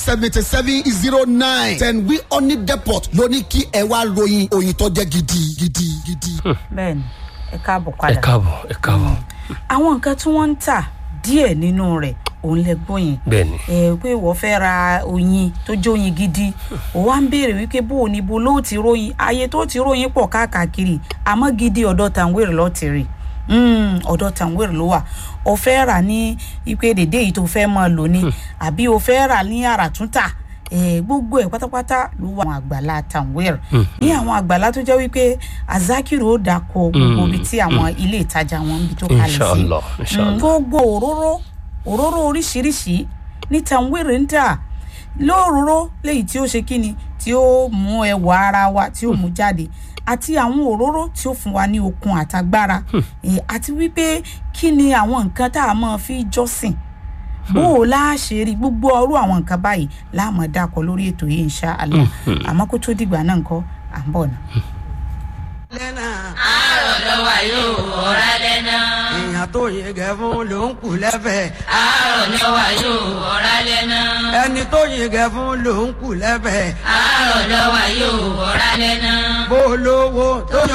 seventy seven zero nine ten wi honey depot ló ní kí ẹ wá ròyìn òyìn tó jẹ́ gidi gidi gidi. bẹ́ẹ̀ni ẹ káàbọ̀ ẹ padà káàbọ̀ ẹ káàbọ̀ àwọn nǹkan tí wọ́n ń tà díẹ̀ nínú rẹ̀ òun lẹ gbóyin bẹ́ẹ̀ni ẹ pé ìwọ fẹ́ ra oyin tó jẹ́ oyin gidi ó wá ń béèrè wípé bó o ní bo ló ti ròyìn ayé tó ti ròyìn pọ̀ káàkiri àmọ́ gidi ọ̀dọ̀ tàǹwèrè lọ́ọ́ ti rí Mm, ọ̀dọ̀ tàǹwèrè ló wà o fẹ́ rà ní ipe dèdè yìí tó fẹ́ máa lò ní àbí o fẹ́ rà ní àràtúntà eh, gbogbo ẹ̀ pátápátá ló wà àwọn àgbàlá tàǹwèrè ní àwọn àgbàlá tó jẹ́ wípé azakiru ó dàkọ gbogbo ibi tí àwọn ilé ìtajà wọn ń bi tó kalẹ̀ sí inshallah Mm, inshallah gbogbo òróró òróró oríṣiríṣi ní tàǹwèrè ń tà lóòróró léyìí tí ó ṣe kíni tí ó mú ẹwà ara wa tí ó mú jáde àti àwọn òróró tí ó fún wa ní okun àtagbára Eh, àti wípé kí ni àwọn nǹkan tá a máa fi jọ́sìn bó o láṣẹ rí gbogbo ọrú àwọn nǹkan báyìí láàmú dákọ lórí ètò yìí insha Allah àmọ́ kó tó dìgbà náà nǹkan à ń bọ̀ náà. lẹ́nà àárọ̀ lọ́wọ́ yóò ọ̀rá lẹ́nà. èèyàn tó yege fún ló ń kù lẹ́fẹ̀ẹ́ àárọ̀ lọ́wọ́ yóò ọ̀rá lẹ́nà. ẹni tó yege fún ló ń kù lẹ́fẹ̀ẹ́ àárọ̀ lọ́wọ́ yóò ọ̀rá lẹ́nà. bó lówó tó